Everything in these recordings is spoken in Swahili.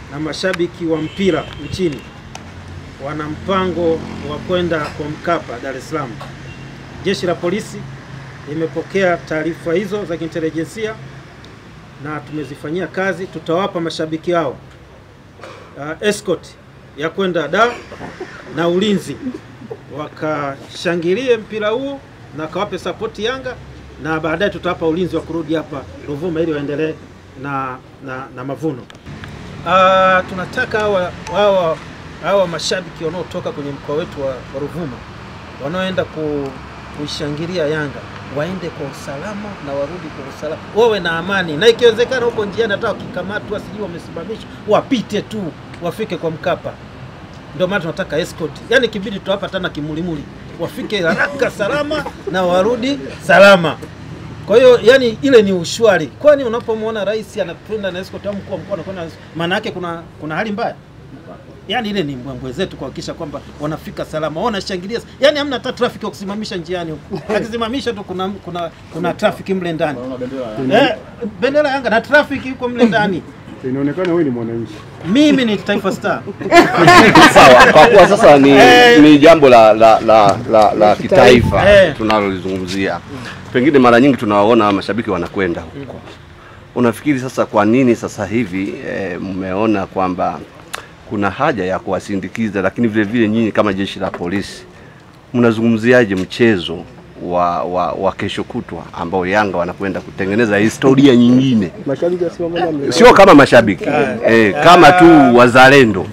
na mashabiki wa mpira nchini wana mpango wa kwenda kwa Mkapa Dar es Salaam. Jeshi la polisi limepokea taarifa hizo za kiintelijensia na tumezifanyia kazi. Tutawapa mashabiki hao uh, escort ya kwenda Dar na ulinzi, wakashangilie mpira huo na kawape sapoti Yanga, na baadaye tutawapa ulinzi wa kurudi hapa Ruvuma ili waendelee na, na, na mavuno. Uh, tunataka hawa, hawa, hawa mashabiki wanaotoka kwenye mkoa wetu wa, wa Ruvuma wanaoenda ku, kuishangilia Yanga waende kwa usalama na warudi kwa usalama, wawe na amani, na ikiwezekana huko njiani hata wakikamatwa, sijui wamesimamishwa, wapite tu wafike kwa Mkapa. Ndio maana tunataka escort, yani kibidi tutawapa tena kimulimuli, wafike haraka salama na warudi salama. Kwa hiyo yani ile ni ushwari, kwani unapomwona rais anakwenda na escort au mkuu wa mkoa anakwenda, na escort, maana yake kuna kuna hali mbaya yani ile ni mbwembwe zetu kuhakikisha kwamba wanafika salama, wanashangilia. Yani hamna hata trafiki ya kusimamisha njiani huko, akisimamisha tu kuna kuna kuna trafiki mle ndani eh, bendera Yanga na trafiki yuko mle ndani. Inaonekana wewe ni mwananchi. Mimi ni Taifa Star. Sawa, kwa kuwa sasa ni, ni jambo la la la, la, la kitaifa Eh. tunalolizungumzia, pengine mara nyingi tunawaona mashabiki wanakwenda huko. Unafikiri sasa kwa nini sasa hivi eh, mmeona kwamba kuna haja ya kuwasindikiza, lakini vile vile nyinyi kama jeshi la polisi mnazungumziaje mchezo wa, wa, wa kesho kutwa ambao Yanga wanakwenda kutengeneza historia nyingine, Mashabiki wasimama na sio kama mashabiki eh, kama tu wazalendo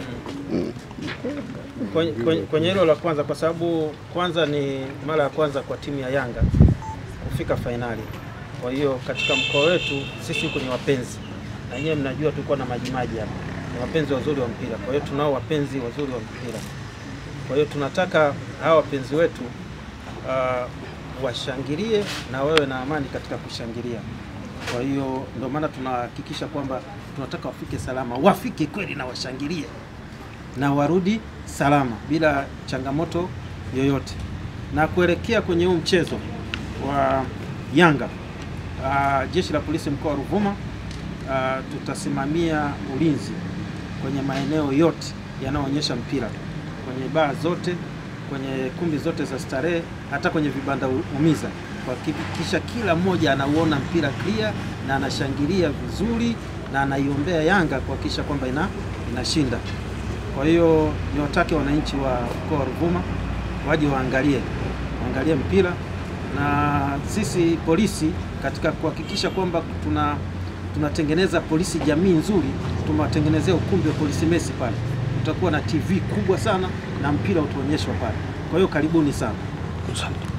kwenye, kwenye, kwenye hilo la kwanza, kwa sababu kwanza ni mara ya kwanza kwa timu ya Yanga kufika fainali. Kwa hiyo katika mkoa wetu sisi huko ni wapenzi, na nyewe mnajua tulikuwa na majimaji hapa, ni wapenzi wazuri wa mpira. Kwa hiyo tunao wapenzi wazuri wa mpira. Kwa hiyo tunataka hawa wapenzi wetu uh, washangilie na wawe na amani katika kushangilia. Kwa hiyo ndio maana tunahakikisha kwamba tunataka wafike salama, wafike kweli na washangilie na warudi salama bila changamoto yoyote. Na kuelekea kwenye huu mchezo wa Yanga, uh, jeshi la polisi mkoa wa Ruvuma uh, tutasimamia ulinzi kwenye maeneo yote yanayoonyesha mpira, kwenye baa zote, kwenye kumbi zote za starehe, hata kwenye vibanda umiza, kuhakikisha kila mmoja anauona mpira clear na anashangilia vizuri na anaiombea Yanga kuhakikisha kwamba ina, inashinda. Kwa hiyo niwatake wananchi wa mkoa wa Ruvuma waje waangalie waangalie mpira, na sisi polisi katika kuhakikisha kwamba tuna tunatengeneza polisi jamii nzuri, tumewatengenezea ukumbi wa polisi mesi pale, utakuwa na TV kubwa sana na mpira utaonyeshwa pale. Kwa hiyo karibuni sana.